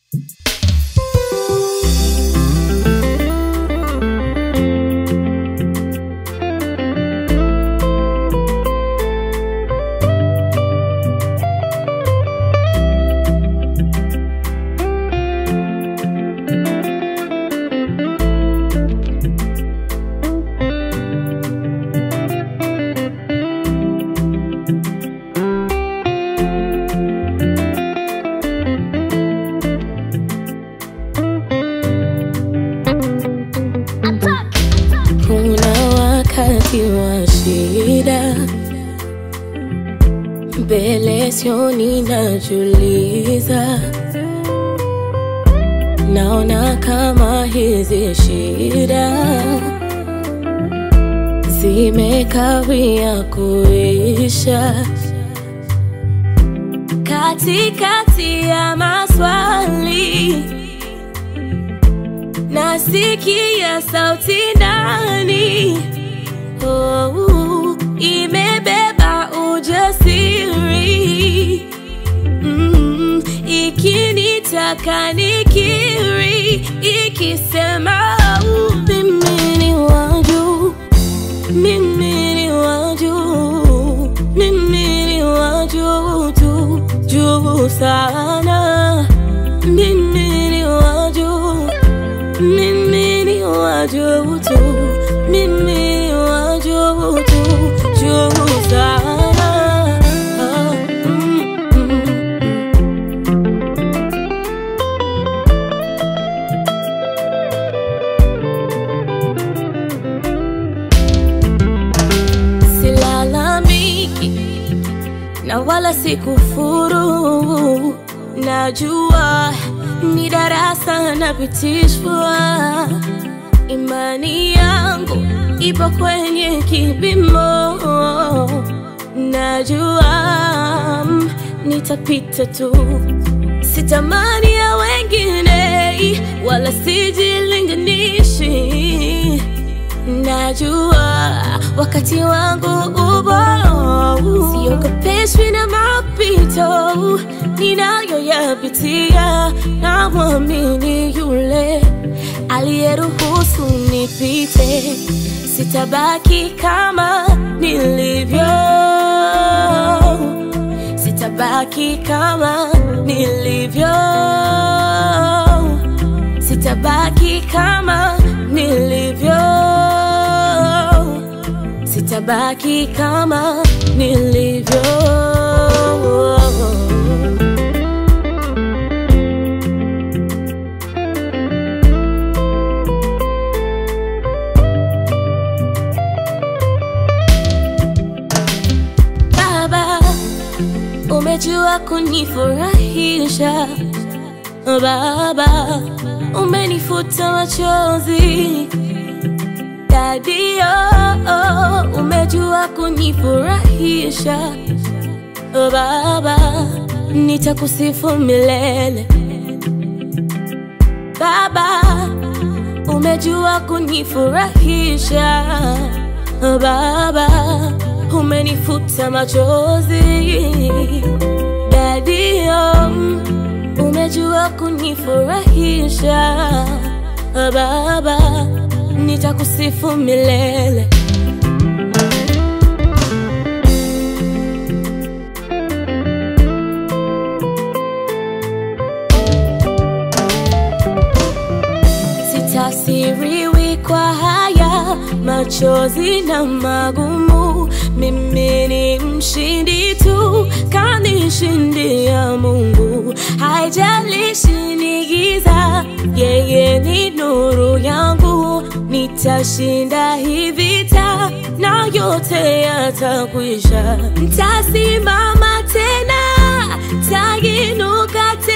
Kuna wakati wa shida, mbele sioni, najuliza, naona kama hizi shida zimekawia kuisha. Katikati ya maswali nasikia sauti ndani oh, imebeba ujasiri mm, ikinitaka nikiri, ikisema oh, mimi ni wa juu, mimi ni wa juu, mimi ni wa juu tu, juu sana, mimi ni wa juu mimi ni wa juu tu, mimi ni wa juu tu, juu sana. Ah, mm, mm, mm. Silalamiki na wala sikufuru, najua ni darasa napitishwa. Imani yangu ipo kwenye kipimo, najua mm, nitapita tu. Sitamani ya wengine, wala sijilinganishi Najua wakati wangu upo, siogopeshwi na mapito ninayoyapitia. Namwamini yule aliyeruhusu nipite, sitabaki kama nilivyo, sitabaki kama nilivyo, sitabaki kama nilivyo, sitabaki kama nilivyo. Baba, umejua kunifurahisha Baba, umenifuta machozi Dadio, umejua kunifurahisha Baba, nitakusifu milele Baba, umejua kunifurahisha Baba, umenifuta machozi Dadio, umejua kunifurahisha Baba, nitakusifu milele. Sitasiriwi kwa haya machozi na magumu, mimi ni mshindi tu, kanishindia Mungu. Haijalishi ni giza, yeye ni nuru yangu, nitashinda hii vita na yote yatakwisha. Ntasimama tena, taginuka